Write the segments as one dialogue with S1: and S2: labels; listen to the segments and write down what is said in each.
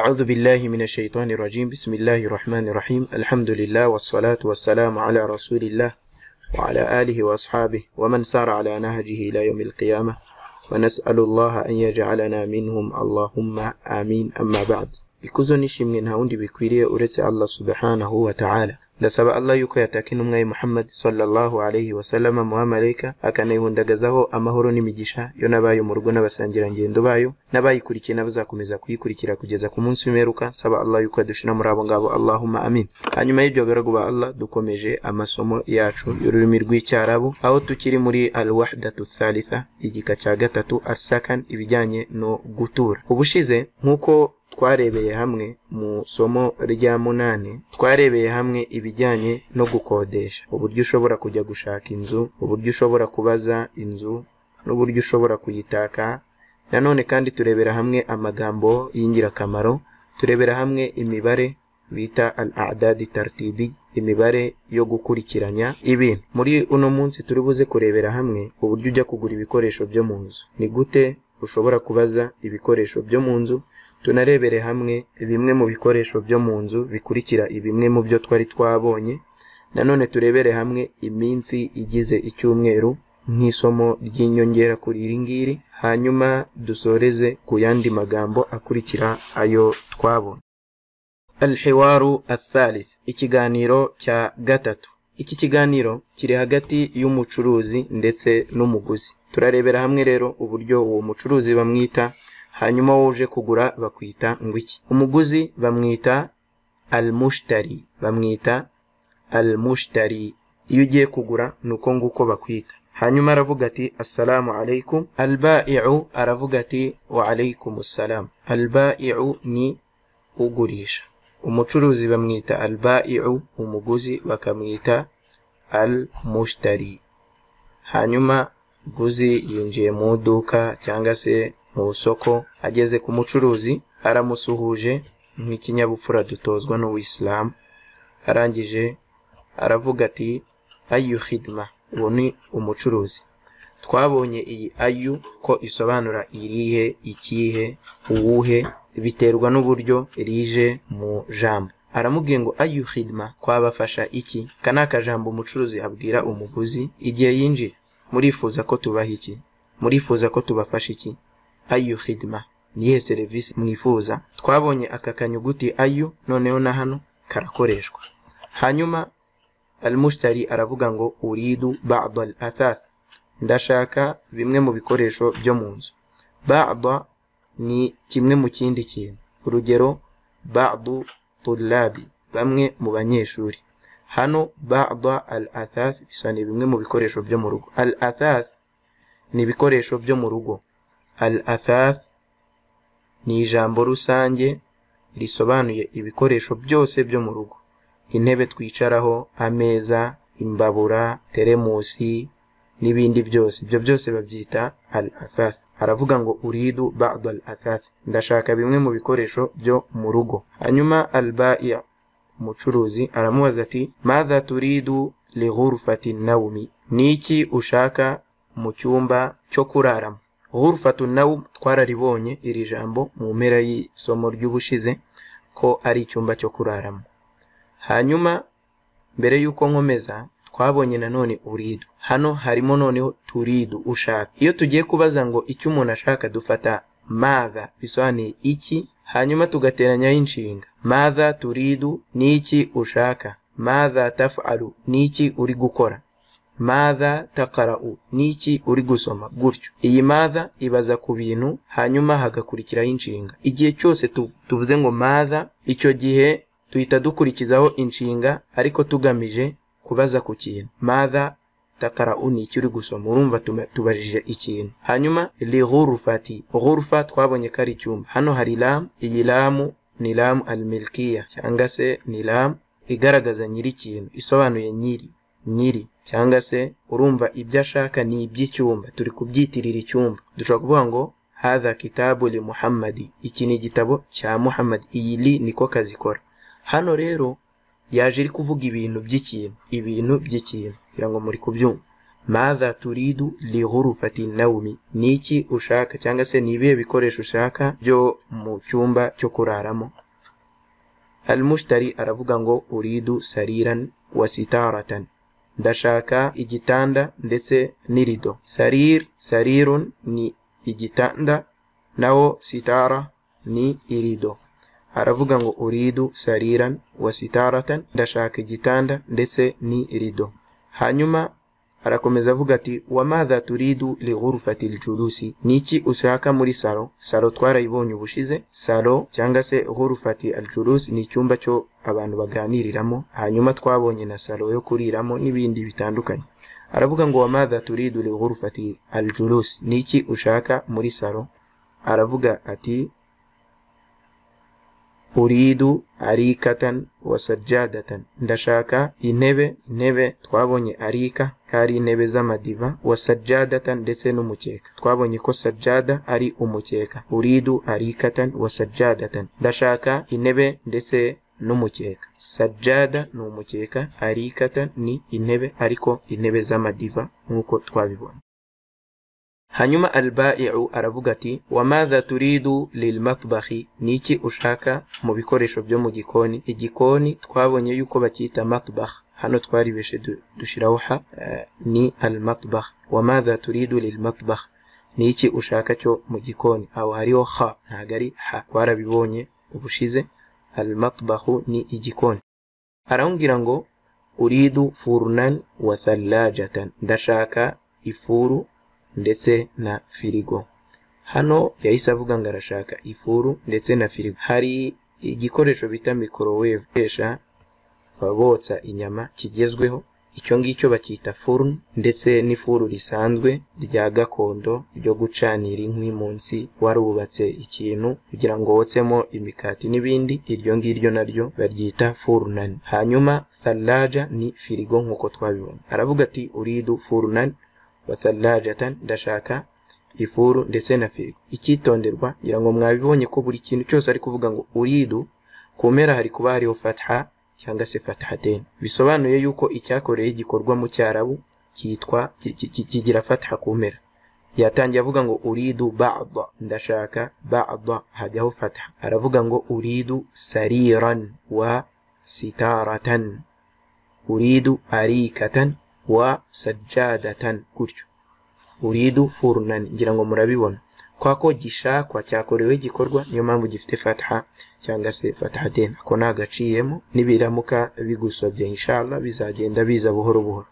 S1: أعوذ بالله من الشيطان الرجيم بسم الله الرحمن الرحيم الحمد لله والصلاة والسلام على رسول الله وعلى آله وأصحابه ومن سار على نهجه إلى يوم القيامة ونسأل الله أن يجعلنا منهم اللهم آمين أما بعد ikuzo nishimwe nta wundi bikwiriye uretse allah subhanahu wa ta'ala ndasaba allah yuko yatakina umwayi muhammad sallallahu alayhi wasallama muhamarayika akanayihundagazaho amahoro n'imigisha yo n'abayo mu rugo n'abasangirangendo bayo n'abayikurikiye n'abazakomeza kuyikurikira kugeza ku munsi w'imperuka nsaba allah yuko yadushira muri abo ngabo allahumma amin hanyuma y'ibyo baragu ba allah dukomeje amasomo yacu y'ururimi rw'icyarabu aho tukiri muri al wahdatu thalitha igika cya gatatu asakan ibijyanye no gutura ubushize nk'uko twarebeye hamwe mu somo rya munani twarebeye hamwe ibijyanye no gukodesha uburyo ushobora kujya gushaka inzu uburyo ushobora kubaza inzu n'uburyo ushobora kuyitaka nanone kandi turebera hamwe amagambo y'ingirakamaro turebera hamwe imibare bita al adadi tartibi imibare yo gukurikiranya ibintu muri uno munsi turi buze kurebera hamwe uburyo ujya kugura ibikoresho byo mu nzu ni gute ushobora kubaza ibikoresho byo mu nzu tunarebere hamwe bimwe mu bikoresho byo mu nzu bikurikira bimwe mu byo twari twabonye nanone turebere hamwe iminsi igize icyumweru nk'isomo ry'inyongera kuri iri ngiri hanyuma dusoreze ku yandi magambo akurikira ayo twabonye alhiwaru athalith ikiganiro cya gatatu iki kiganiro kiri hagati y'umucuruzi ndetse n'umuguzi turarebera hamwe rero uburyo uwo mucuruzi bamwita hanyuma woje kugura bakwita ngo iki umuguzi bamwita almushtari bamwita almushtari iyo ugiye kugura ni uko nguko bakwita hanyuma aravuga ati assalamu alaikum albai'u aravuga ati wa alaikum assalam albai'u ni ugurisha umucuruzi bamwita albai'u umuguzi bakamwita almushtari hanyuma guzi yinjiye mu iduka cyangwa se mu isoko ageze ku mucuruzi aramusuhuje nk'ikinyabupfura dutozwa n'uwisilamu arangije aravuga ati ayu hidima uwo ni umucuruzi twabonye iyi ayu ko isobanura irihe ikihe uwuhe biterwa n'uburyo rije mu jambo aramubwiye ngo ayu hidima twabafasha iki aka ni akajambo umucuruzi abwira umuguzi igihe yinjira murifuza ko tubaha iki murifuza ko tubafasha iki ayu hidima niyihe serivisi mwifuza twabonye aka kanyuguti ayu noneho na hano karakoreshwa hanyuma almushtari aravuga ngo uridu bada al athath ndashaka bimwe mu bikoresho byo mu nzu bada ni kimwe mu kindi kintu urugero badu tulabi bamwe mu banyeshuri hano bada al athath bisobanuye bimwe mu bikoresho byo mu rugo al athath ni ibikoresho byo mu rugo al athath ni ijambo rusange risobanuye ibikoresho byose byo mu rugo intebe twicaraho ameza imbabura teremusi n'ibindi byose ibyo byose babyita al athath aravuga ngo uridu ba'd al athath ndashaka bimwe mu bikoresho byo mu rugo hanyuma al ba'i umucuruzi aramubaza ati madha turidu li ghurfati nawmi niki ushaka mu cyumba cyo kuraramo hurufatu nawu twararibonye iri jambo mu mpera y'isomo ry'ubushize ko ari icyumba cyo kuraramo hanyuma mbere y'uko nkomeza twabonye nanone uridu hano harimo noneho turidu ushaka iyo tugiye kubaza ngo icyo umuntu ashaka dufata maga bisobanuye iki hanyuma tugateranyaho inshinga maga turidu n'iki ushaka maga tafaru n'iki uri gukora madha takarau ni iki uri gusoma gutyo iyi madha ibaza ku bintu hanyuma hagakurikiraho inshinga igihe cyose tuvuze ngo madha icyo gihe duhita dukurikizaho inshinga ariko tugamije kubaza ku kintu madha takarau ni iki uri gusoma urumva tubajije ikintu hanyuma li ghurufati ghurufa twabonye ko ari icyumba hano hari lamu iyi lamu ni lamu almilkiya cyangwa se ni lamu igaragaza nyiri ikintu isobanuye nyiri nyiri cyangwa se urumva ibyo ashaka ni iby'icyumba turi kubyitirira icyumba dushobora kuvuga ngo hadha kitabu li muhammadi iki ni igitabo cya muhammadi iyi li niko kazikora hano rero yaje iri kuvuga ibintu by'ikintu ibintu by'ikintu kugira ngo muri kubyumva madha turidu li ghurufati nawmi ni iki ushaka cyangwa se ni ibihe bikoresho ushaka byo mu cyumba cyo kuraramo almushtari aravuga ngo uridu sariran wa sitaratan ndashaka igitanda ndetse n'irido sarir sarirun ni igitanda naho sitara ni irido aravuga ngo uridu sariran wa sitaratan ndashaka igitanda ndetse ni irido hanyuma arakomeza avuga ati wamadha turidu lighurfati ljulusi niki ushaka muri salo salo twarayibonye ubushize salo cyangwa se ghurfati aljulusi ni icyumba cyo abantu baganiriramo hanyuma twabonye na salo yo kuriramo n'ibindi bitandukanye aravuga ngo wamadha turidu lighurfati aljulusi niki ushaka muri salo aravuga ati uridu arikatan wasajadatan ndashaka intebe intebe twabonye arika kari intebe z'amadiva wasajadatan ndetse n'umukeka twabonye ko sajada ari umukeka uridu arikatan wasajadatan ndashaka intebe ndetse n'umukeka sajada ni umukeka arikatan ni intebe ariko intebe z'amadiva nk'uko twabibona hanyuma albaiu aravuga ati wamadha turidu lilmatbahi ni iki ushaka mu bikoresho byo mu gikoni igikoni twabonye yuko bacyita matbah hano twaribeshe dushyiraho ha ni almatbah wamadha turidu lilmatbah ni iki ushaka cyo mu gikoni aho hariho ha ntabwo ari ha twarabibonye ubushize almatbahu ni igikoni arambwira ngo uridu furunan wa thallajatan ndashaka ifuru ndetse na firigo hano yahise avuga ngo arashaka ifuru ndetse na firigo hari igikoresho bita mikoroweve bakoresha botsa inyama kigezweho icyo ngicyo bacyita furu ndetse n'ifuru risanzwe rya gakondo ryo gucanira inkwi munsi warubatse ikintu kugira ngo wotsemo imikati n'ibindi iryo ngiryo naryo baryita furunani hanyuma faraja ni firigo nk'uko twabibona aravuga ati uridu furunani wasalajatan ndashaka ifuru ndetse na firigo icyitonderwa ngira ngo mwabibonye ko buri kintu cyose ari kuvuga ngo uridu ku mpera hari kuba hariho fatha cyangwa se fathaten bisobanuye yuko icyakoreye igikorwa mu cyarabu cyitwa kigira fatha ku mpera yatangiye avuga ngo uridu ba'da ndashaka ba'da hajyaho fatha aravuga ngo uridu sariran wa sitaratan uridu arikatan wa sajadatan gutyo uridu furunani ngira ngo murabibona kwa ko gishakwa cyakorewe igikorwa niyo mpamvu gifite fatha cyangwa se fathaten ako nta gaciyemo nibiramuka bigusabye inshallah bizagenda biza buhoro buhoro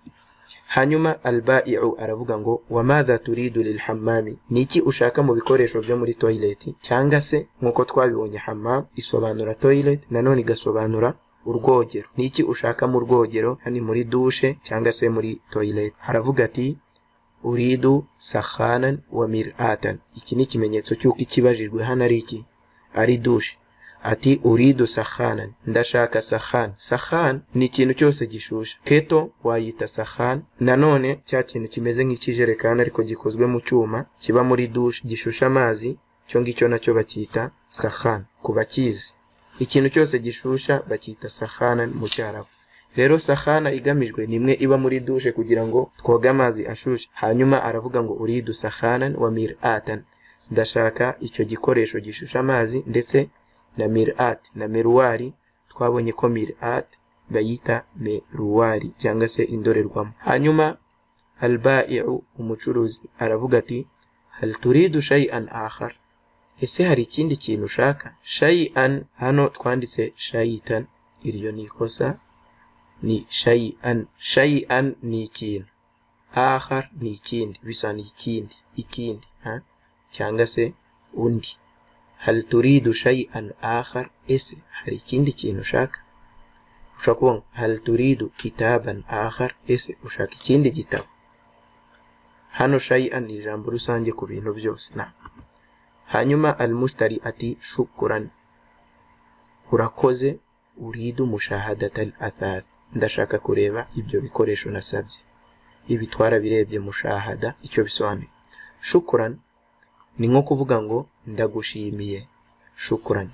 S1: hanyuma albaiu aravuga ngo wamadha turidu lilhammami ni iki ushaka mu bikoresho byo muri toilet cyangwa se nk'uko twabibonye hammam isobanura toilet nanone igasobanura urwogero ni iki ushaka mu rwogero yani muri dushe cyangwa se muri toilet haravuga ati uridu sahanan wa miratan iki ni ikimenyetso cy'uko ikibajijwe hano ari iki ari dushe ati uridu sahanan ndashaka sahan sahan ni ikintu cyose gishusha keto wayita sahan nanone cya kintu kimeze nk'ikijerekani ariko gikozwe mu cyuma kiba muri dushe gishusha amazi cyo ngicyo nacyo bacyita sahan ku bakizi ikintu cyose gishusha bacyita sahana mu cyarabu rero sahana igamijwe ni imwe iba muri dushe kugira ngo twoge amazi ashushe hanyuma aravuga ngo uridu sahanan wa miratan ndashaka icyo gikoresho gishusha amazi ndetse na mirat na meruwari twabonye ko mirat bayita meruwari cyangwa se indorerwamo hanyuma albaiu umucuruzi aravuga ati hal turidu shay'an akhar ese hari ikindi kintu ushaka shayian hano twanditse shayitan iryo ni ikosa ni shayian shayian ni ikintu ahar ni ikindi bisobanura ikindi ikindi cyangwa se undi hal turidu shayian ahar ese hari ikindi kintu ushaka ushobora kuvuga hal turidu kitaban ahar ese ushaka ikindi gitabo hano shayian ni ijambo rusange ku bintu byose nta hanyuma almushtari ati shukuran urakoze uridu mushahadata al athath ndashaka kureba ibyo bikoresho nasabye ibi twarabirebye mushahada icyo bisobanuye shukuran ni nko kuvuga ngo ndagushimiye shukuran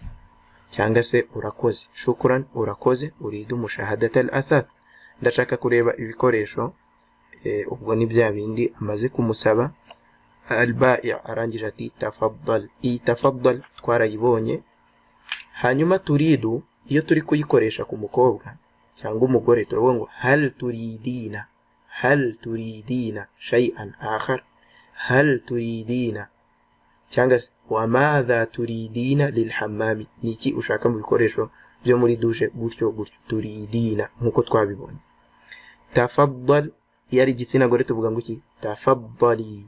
S1: cyangwa se urakoze shukuran urakoze uridu mushahadata al athath ndashaka kureba ibikoresho eh, ubwo ni bya bindi amaze kumusaba albai arangije ati tafaddal iyi tafaddal twarayibonye hanyuma turidu iyo turi kuyikoresha ku mukobwa cyangwa umugore turavuga ngo hal turidina hal turidina shay'an akhar hal turidina cyangwa se wamadha turidina lilhammami ni iki ushaka mu bikoresho byo muri dushe gutyo gutyo turidina nk'uko twabibonye tafaddal iyo ari igitsina gore tuvuga ngo iki tafaddali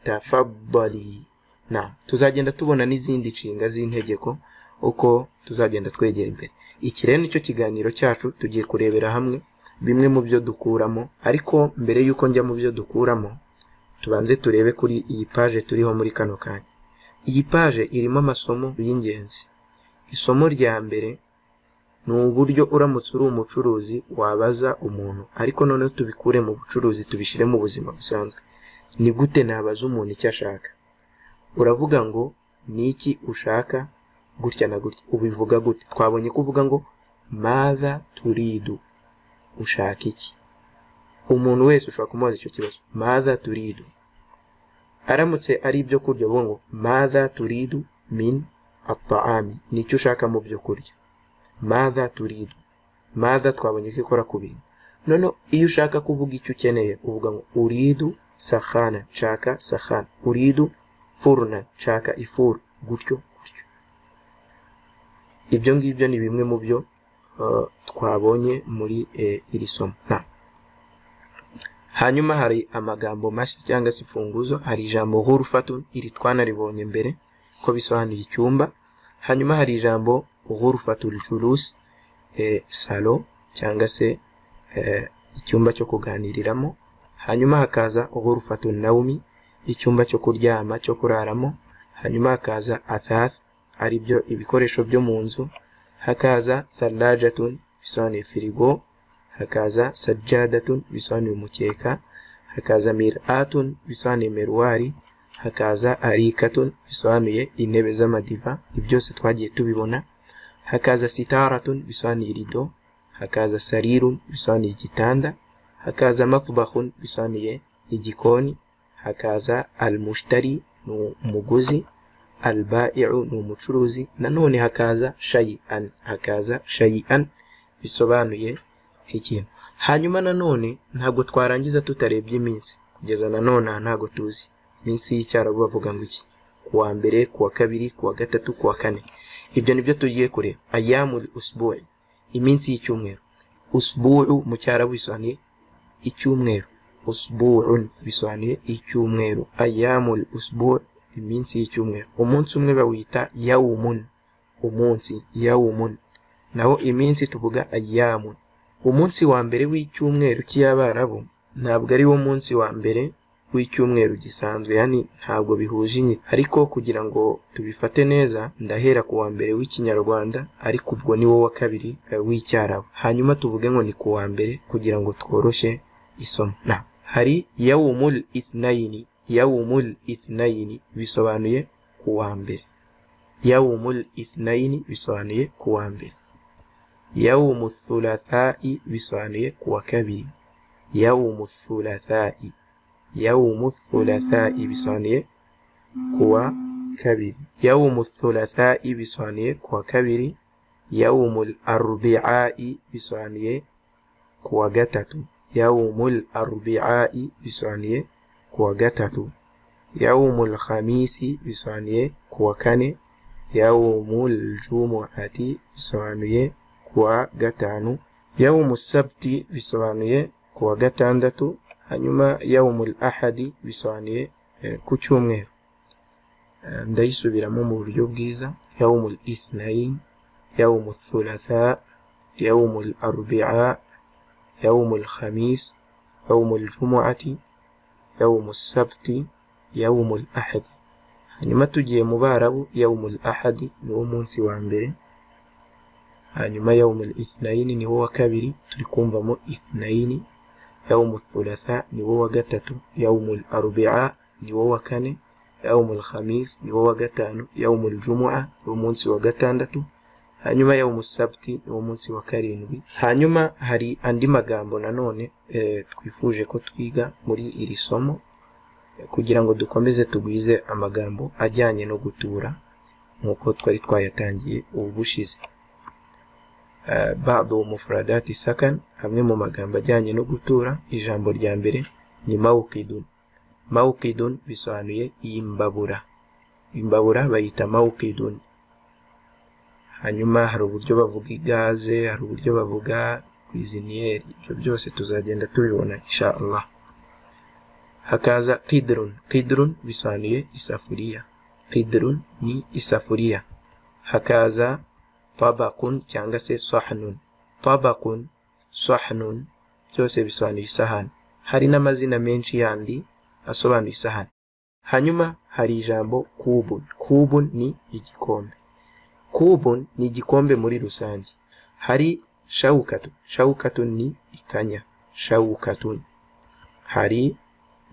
S1: tafaddali na tuzagenda tubona n'izindi nshinga z'integeko uko tuzagenda twegera imbere iki rero nicyo kiganiro cyacu tugiye kurebera hamwe bimwe mu byo dukuramo ariko mbere y'uko njya mu byo dukuramo tubanze turebe kuri iyi paje turiho muri kano kanya iyi paje irimo amasomo y'ingenzi isomo rya mbere ni uburyo uramutse uri umucuruzi wabaza umuntu ariko noneho tubikure mu bucuruzi tubishyire mu buzima busanzwe ni gute nabaza umuntu icyo ashaka uravuga ngo ni iki ushaka gutya na gutya ubivuga gute twabonye kuvuga ngo maza turidu ushaka iki umuntu wese ushobora kumubaza icyo kibazo maza turidu aramutse ari ibyo kurya uvuga ngo maza turidu min ataami ni icyo ushaka mu byo kurya maza turidu maza twabonye ko ikora ku bintu noneho iyo ushaka kuvuga icyo ukeneye uvuga ngo uridu sahana nshaka sahana uridu furuna nshaka ifuru gutyo gutyo ibyo ngibyo ni bimwe mu byo uh, twabonye muri eh, iri somo na hanyuma hari amagambo mashya cyangwa se imfunguzo hari ijambo hurufatun iri twanaribonye mbere ko bisobanuye icyumba hanyuma hari ijambo ghurufatul julus eh, salo cyangwa se eh, icyumba cyo kuganiriramo hanyuma hakaza ghurufatul naumi icyumba cyo kuryama cyo kuraramo hanyuma hakaza athath ari byo ibikoresho byo mu nzu hakaza salajatun bisobanuye firigo hakaza sajadatun bisobanuye umukeka hakaza miratun bisobanuye meruwari hakaza arikatun bisobanuye intebe z'amadiva ibyose twagiye tubibona hakaza sitaratun bisobanuye irido hakaza sarirun bisobanuye igitanda hakaza matbahun bisobanuye igikoni hakaza almushtari ni umuguzi albaiu ni umucuruzi nanone hakaza shayian hakaza shayian bisobanuye ikintu hanyuma nanone ntabwo twarangiza tutarebye iminsi kugeza nanone aha ntabwo tuzi iminsi y'icyarabu bavuga ngo iki kuwa mbere kuwa kabiri kuwa gatatu kuwa kane ibyo ni byo tugiye kureba ayamul usbu'i iminsi y'icyumweru usbu'u mu cyarabu bisobanuye icyumweru usbu'un bisobanuye icyumweru ayamul usbu' iminsi y'icyumweru umunsi umwe bawita yawumun umunsi yawumun naho iminsi tuvuga ayamun umunsi wa mbere w'icyumweru cy'iyabarabu ntabwo ari wo munsi wa mbere w'icyumweru gisanzwe yani ntabwo bihuje inyito ariko kugira ngo tubifate neza ndahera ku wa mbere w'ikinyarwanda ariko ubwo ni wo wa kabiri eh, w'icyarabu hanyuma tuvuge ngo ni ku wa mbere kugira ngo tworoshye isomo na hari yawumul ithnayini yawumul ithnayini bisobanuye ku wa mbere yawumul ithnayini bisobanuye ku wa mbere yawumu thulatha'i bisobanuye ku wa kabiri yawumu thulatha'i yawumu thulatha'i bisobanuye kuwa kabiri yawumu thulatha'i bisobanuye kuwa kabiri yawumu arbi'a'i bisobanuye kuwa gatatu yawumu arbi'a'i bisobanuye kuwa gatatu yawumu khamisi bisobanuye kuwa kane yawumu jumu'ati bisobanuye kuwa gatanu yawumu sabti bisobanuye kuwa gatandatu hanyuma yawumul ahadi bisobanuye ku cyumweru ndayisubiramo mu buryo bwiza yawumul ithnain yawumul thulatha yawumul arbi'a yawumul khamis yawumul jumu'ati yawumul sabti yawumul ahadi hanyuma tugiye mu barabu yawumul ahadi ni wo munsi wa mbere hanyuma yawumul ithnayini ni wo wa kabiri turi kumvamo ithnayini يوم الثلاثاء نيوو وقتاتو يوم الأربعاء نيوو وكاني يوم الخميس نيوو وقتانو يوم الجمعة نيوو مونسي وقتاندتو hanyuma yawumu sabiti ni wo munsi wa karindwi hanyuma hari andi magambo nanone eh, twifuje ko twiga muri iri somo eh, kugira ngo dukomeze tugwize amagambo ajyanye no gutura nk'uko twari twayatangiye ubu bushize Eh, bado mufuradati sakan amwe mu magambo ajyanye no gutura ijambo rya mbere ni mawukidun mawukidun bisobanuye imbabura imbabura bayita mawukidun hanyuma hari uburyo bavuga igaze hari uburyo bavuga kwiziniyeri ibyo byose tuzagenda tubibona insha Allah hakaza kidrun kidrun bisobanuye isafuriya kidrun ni isafuriya hakaza tabakun cyangwa se sahanun tabakun sahanun byose bisobanuye isahani hari n'amazina menshi yandi asobanuye isahani hanyuma hari ijambo kubun kubun ni igikombe kubun ni igikombe muri rusange hari shawukatu shawukatu ni ikanya shawukatun hari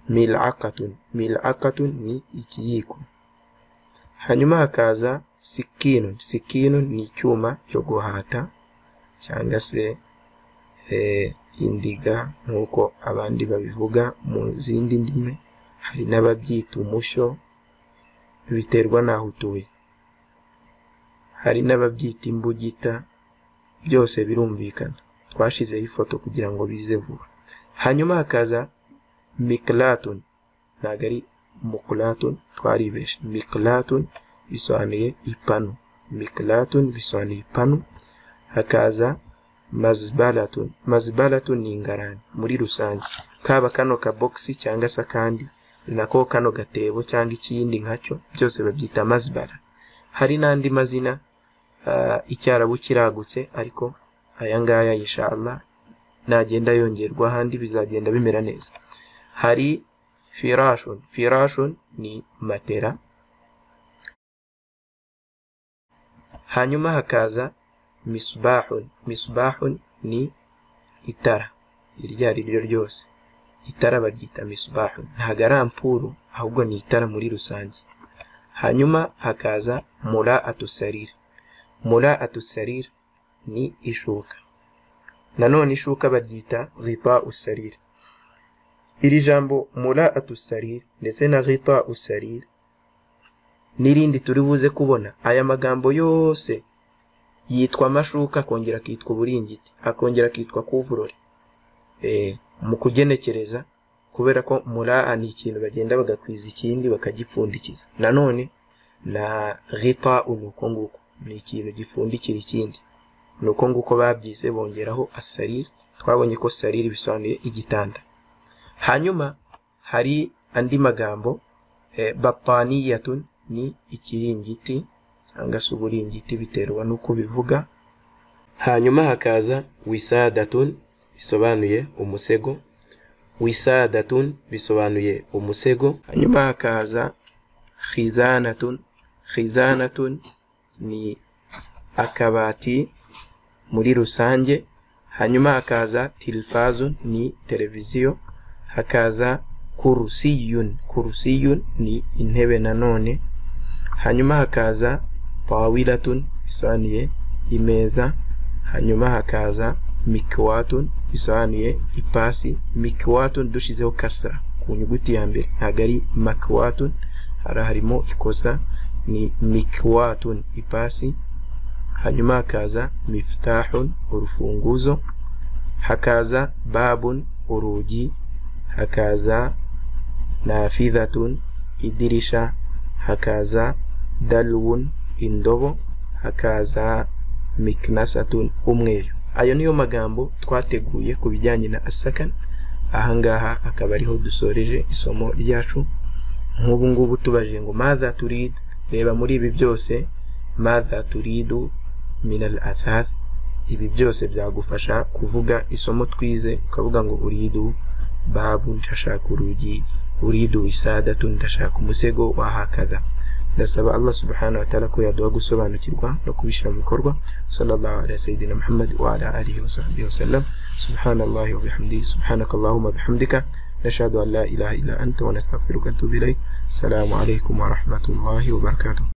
S1: milakatun milakatun ni ikiyiko hanyuma hakaza sikinun sikinun ni icyuma cyo guhata cyangwa se eh, indiga nk'uko abandi babivuga mu zindi ndimi hari n'ababyita umushyo biterwa n'aho utuye hari n'ababyita imbugita byose birumvikana twashizeho ifoto kugira ngo bize vuba hanyuma hakaza mikilatun ntabwo ari mukulatun twaribeshe mikilatun bisobanuye ipanu mikilatun bisobanuye ipanu hakaza mazibaratun mazibaratun ni ingarani muri rusange kaba kano kabogisi cyangwa se akandi nako kano gatebo cyangwa ikindi nkacyo byose babyita mazibara hari n'andi mazina ah, icyarabu kiragutse ariko aya ngaya inshallah nagenda yongerwa ahandi bizagenda bimera neza hari firashun firashun ni matera hanyuma hakaza misbahun misbahun ni itara iryo ari ryo ryose itara baryita misbahun ntabwo ari ampuru ahubwo ni itara muri rusange hanyuma hakaza mura atusarir mura atusarir ni ishuka nanone ishuka baryita rita usarir iri jambo mura atusarir ndetse na rita usarir n'irindi turi buze kubona aya magambo yose yitwa amashuka akongera akitwa uburingiti akongera akitwa kuvurore Eh, mu kugenekereza kubera ko muraa ni ikintu bagenda bagakwiza ikindi bakagipfundikiza nanone na rita ni uko nguko ni ikintu gipfundikira ikindi ni uko nguko babyize bongeraho asariri twabonye ko sariri bisobanuye igitanda hanyuma hari andi magambo eh, bapaniyatun ni ikiringiti cyangwa se uburingiti biterwa n'uko bivuga hanyuma hakaza wisadatun bisobanuye umusego wisadatun bisobanuye umusego hanyuma hakaza khizanatun khizanatun ni akabati muri rusange hanyuma hakaza tilfazun ni televiziyo hakaza kurusiyun kurusiyun ni intebe nanone hanyuma hakaza tawilatun bisobanuye imeza hanyuma hakaza mikiwatun bisobanuye ipasi mikiwatun dushyizeho kasara ku nyuguti ya mbere ntabwo ari makiwatun hari harimo ikosa ni mikiwatun ipasi hanyuma hakaza mifutahun urufunguzo hakaza babun urugi hakaza nafidatun idirisha hakaza dalwun indobo hakaza miknasatun umweru ayo niyo magambo twateguye ku bijyanye na asakan ahangaha akaba ariho dusoreje isomo ryacu nk'ubu ngubu tubajije ngo madha turid reba muri ibi byose madha turidu minal athath ibi byose byagufasha kuvuga isomo twize ukavuga ngo uridu babu ndashaka urugi uridu isadatu ndashaka umusego wahakadha ndasaba allah subhanahu wa ta'ala ko yaduha gusobanukirwa no kubishyira mu bikorwa sallallahu ala sayidina muhammad wa ala alihi wa sahbihi wasallam subhanallahi wa bihamdihi subhanakallahumma bihamdika nashhadu an la ilaha illa anta wa nastaghfiruka wa natubu ilaik assalamu alaikum wa rahmatullahi wa barakatuh